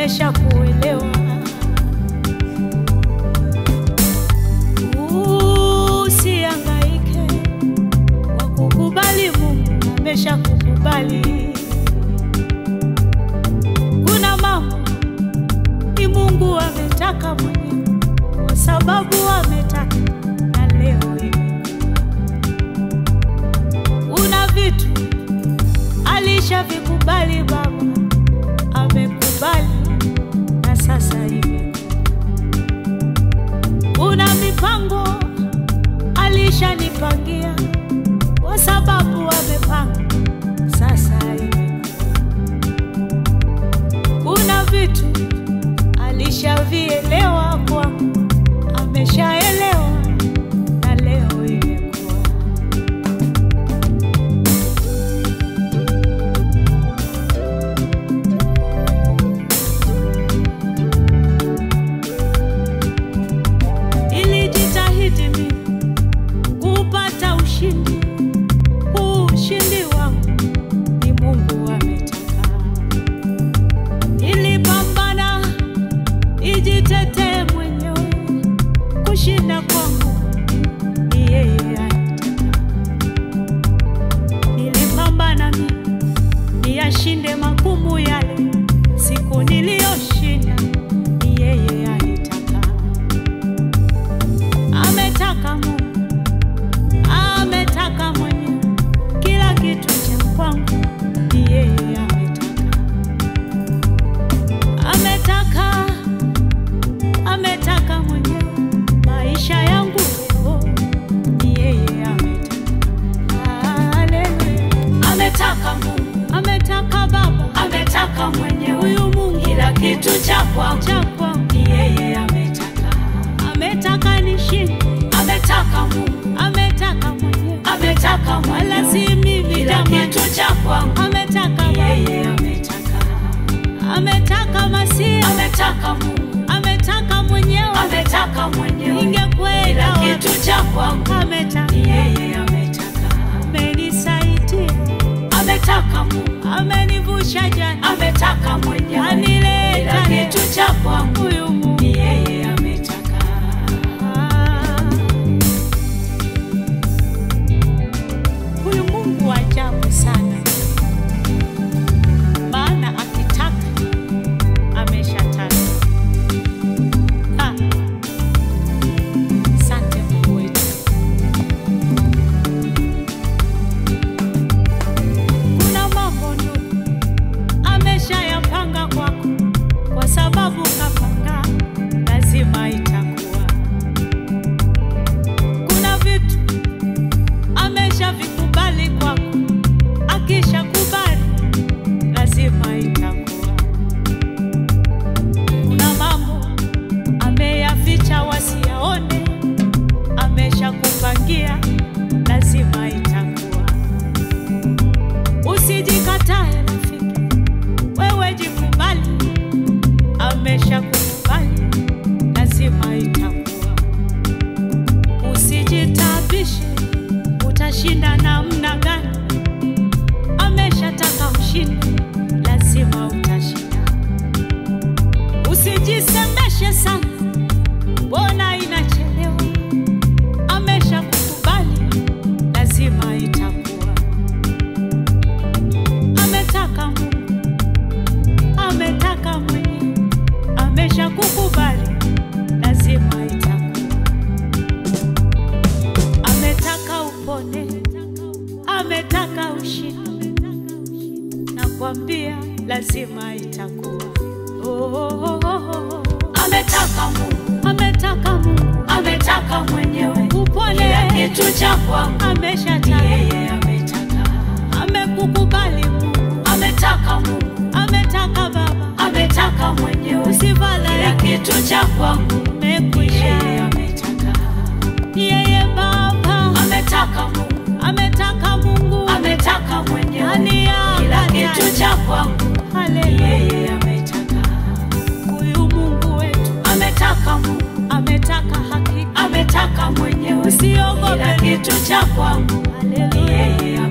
ameshakuelewa. Usihangaike kwa kukubali, Mungu ameshakukubali. Kuna mambo ni Mungu ametaka mwenyewe, kwa sababu ametaka na leo hivi. Kuna vitu alishavikubali Baba, amekubali na sasa hivi. Kuna mipango alishanipangia kwa sababu amepanga sasa hivi. Kuna vitu alishavielewa kwangu, ameshaelewa na leo imekuwa. Nilijitahidi mimi kupata ushindi, huu ushindi wangu ni Mungu ametaka. Nilipambana nijitetee mwenyewe, kushinda kwangu ni yeye anataka. Nilipambana mimi niyashinde magumu yale, siku niliyoshinda ni yeye alitaka. Ametaka Mungu, ametaka mwenyewe, kila kitu cha kwangu ni yeye ametaka. Ametaka, ametaka mwenyewe, maisha yangu leo ni yeye ametaka. Haleluya. Ametaka Mungu, Ametaka Baba, ametaka mwenyewe, huyu Mungu kila kitu cha kwangu cha kwangu, ni yeye ametaka. ametaka nishinde, Ametaka Mungu, ametaka mwenyewe, ametaka wala mwenyewe, si mimi kila jamani. kitu cha kwangu Ametaka ni Baba, yeye ametaka. ametaka Masia, Ametaka Mungu, ametaka mwenyewe, ametaka mwenyewe, ningekwenda kila wapi? kitu cha kwangu Ametaka, ni yeye ametaka. amenisaidia, Ametaka Mungu, amenivusha jana, ametaka mwenyewe, kila anileta leo. kitu cha kwangu Huyu Mungu ni yeye ametaka. Huyu Mungu wa ajabu sana, maana akitaka ameshataka. Ah, Asante Mungu wetu. Kuna mambo ndugu ameshayapanga kwako, kwa sababu kapanga, lazima itakuwa. Kuna vitu ameshavikubali kwako, akishakubali lazima itakuwa. Kuna mambo ameyaficha wasiyaone, ameshakupangia lazima itakuwa. Usijikatae rafiki, wewe jikubali, ameshakukubali lazima itakuwa. Usijitabishe, utashinda namna gani? Ameshataka ushinde, lazima utashinda. Usijisemeshe sana, mbona inachelewa? Ameshakukubali, lazima itakuwa. Ametaka Mungu, ametaka mwenyewe, ameshakukubali, lazima itakuwa. Ametaka upone, ametaka ushinde, nakwambia lazima itakuwa. Oh, oh, oh, oh. Ametaka Mungu, Ametaka Mungu ametaka mwenyewe, upone, kila kitu cha kwangu ni ameshataka, yeye ametaka. amekukubali Mungu, Ametaka Mungu, ametaka Baba, ametaka mwenyewe, kila usivala kitu cha kwangu ni umekwisha. yeye ametaka. Yeye Baba Ametaka Mungu, ametaka Mungu ametaka mwenyewe, ani kila yaka kitu cha kwangu ni Haleluya, yeye ametaka. huyu Mungu wetu Ametaka Mungu, ametaka hakika, ametaka mwenyewe, usiogope kila kitu cha kwangu ni Haleluya. yeye